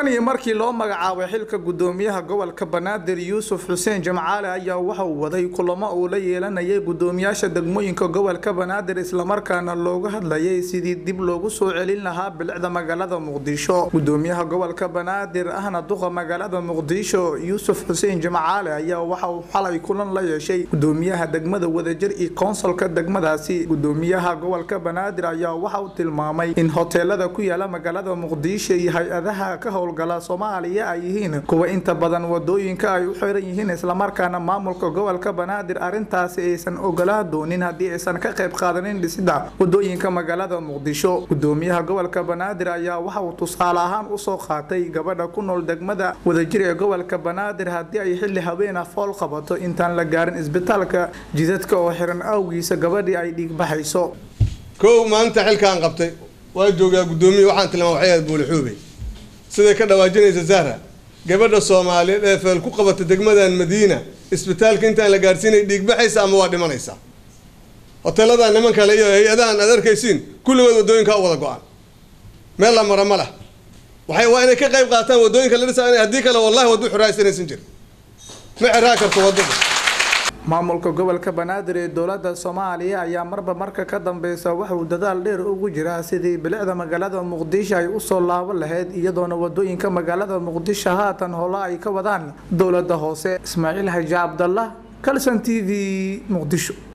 iyo markii loo magacaabay xilka gudoomiyaha gobolka banaadir yuusuf xuseen jamcaale ayaa waxa uu waday kulamo uu la yeelanayay gudoomiyaasha degmooyinka gobolka banaadir islamarkaana looga hadlayay sidii dib loogu soo celin lahaa bilicda magaalada muqdisho gudoomiyaha gobolka banaadir ahna duqa magaalada muqdisho yuusuf xuseen jamcaale ayaa waxa uu xalay kulan la yeeshay gudoomiyaha degmada wadajir iyo konsolka degmadaasi gudoomiyaha gobolka banaadir ayaa waxa uu tilmaamay in hoteelada ku yaala magaalada muqdisho iyo hay-adaha ka howlgala soomaaliya ay yihiin kuwa inta badan wadooyinka ay u xiran yihiin islamarkaana maamulka gobolka banaadir arintaasi aysan ogolaa doonin haddii aysan ka qayb qaadanin dhisida wadooyinka magaalada muqdisho gudoomiyaha gobolka banaadir ayaa waxa uu tusaale ahaan usoo qaatay gabadha ku nool degmada wadajir ee gobolka banaadir haddii ay xilli habeena fool qabato intaan la gaarin isbitaalka jidadka oo xiran awgiisa gabadhii ay dhiigbaxayso kow maalinta xilkaan qabtay waa joogaa guddoomiye waxaan tilmaama waxay ahayd buulixuubey siday ka dhawaajinaysa zahra gabadha soomaaliyeed ee feel ku qabata degmadan madiina isbitaalka intaan la gaarsiinay dhiigbaxaysa ama waa dhimanaysa hoteeladan niman kale iyo hay-adahan aad arkaysiin kulligood wadooyinka u wada go-an meel la mara ma leh waxay waa inay ka qayb qaataan wadooyinka la dhisa haddii kale wallahi waddo xuraaysanaysan jir ma xiraa karto waddada maamulka gobolka banaadir ee dowlada soomaaliya ayaa marba marka ka dambeysa waxauu dadaal dheer ugu jiraa sidii bilicda magaalada muqdisho ay usoo laaban lahayd iyadoona wadooyinka magaalada muqdisho haatan holo ay ka wadaan dowlada hoose ismaaciil xaji cabdallah calson t v muqdisho